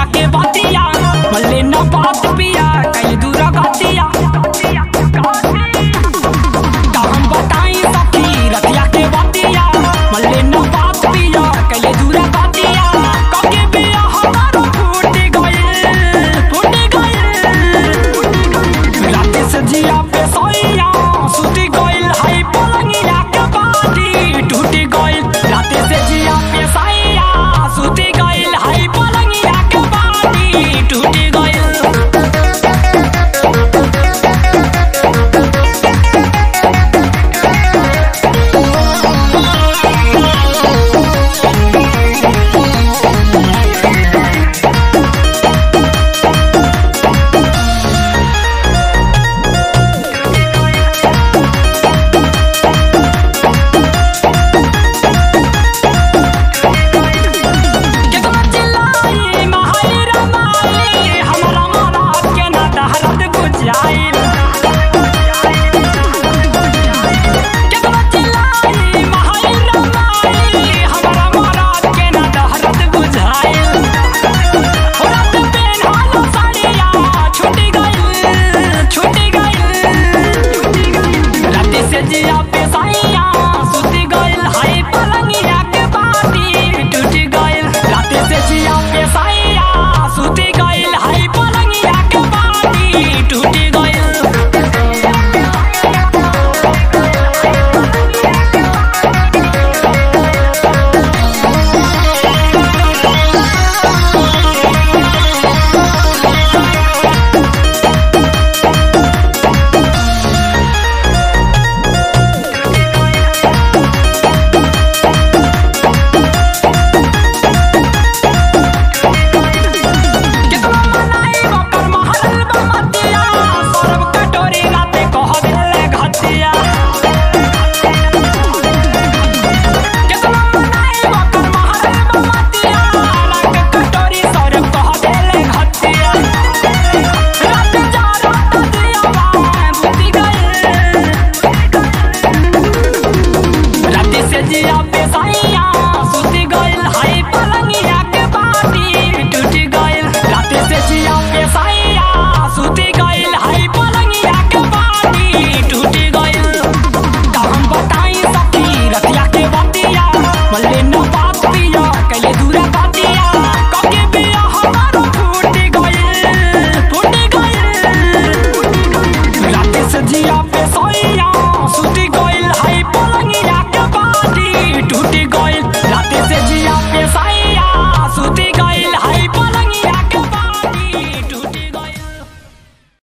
के बतिया मल्ले न बात पिया कई दूर गतिया का हम बताई सखी रतिया के बतिया मल्ले न बात पिया कई दूर गतिया कके बिया हमारो फूट गइल फूट गइल रात से जिया पे सोइया सुती गइल हाय पलंगिया के बाटी टूटी गइल रात से जिया पे सोइया सुती गइल हाय पलंगिया के बाटी टूटी गइल केतना चिल्लाई महाई रमाई हमरा मराद के ना दहरत बुझाइल केतना चिल्लाई महाई रमाई हमरा मराद के ना दहरत बुझाइल हो रात पेन्हल साड़िया छूटी गइल छूटी गइल रात से जिया पे साइया सुती गइल हाय पलंगिया के बाटी टूटी गइल रात से जिया पे साइया सुती गइल हाय पलंगिया के बाटी टूटी गइल केतना मनाई ओकर महल बमतिया सरब कटोरी राते कह देले घटिया केतना मनाई ओकर महल बमतिया रंग कटोरी सरब कह देले घटिया रात जा रात दिया बुद्धि गइल रात से जिया पे साइया सुती गइल हाय पलंगिया के बाटी टूटी गइल रात से जिया पे साइया सुती गइल हाय पलंगिया के बाटी टूटी गइल का हम बताई सखी रतिया के बतिया मल्ले न बात पिया कैले दूरा बातिया कके बिया हमारो फूट गइल फूट गइल रात से जिया पे सोइया सुती गइल हाय पलंगिया के बाटी टूटी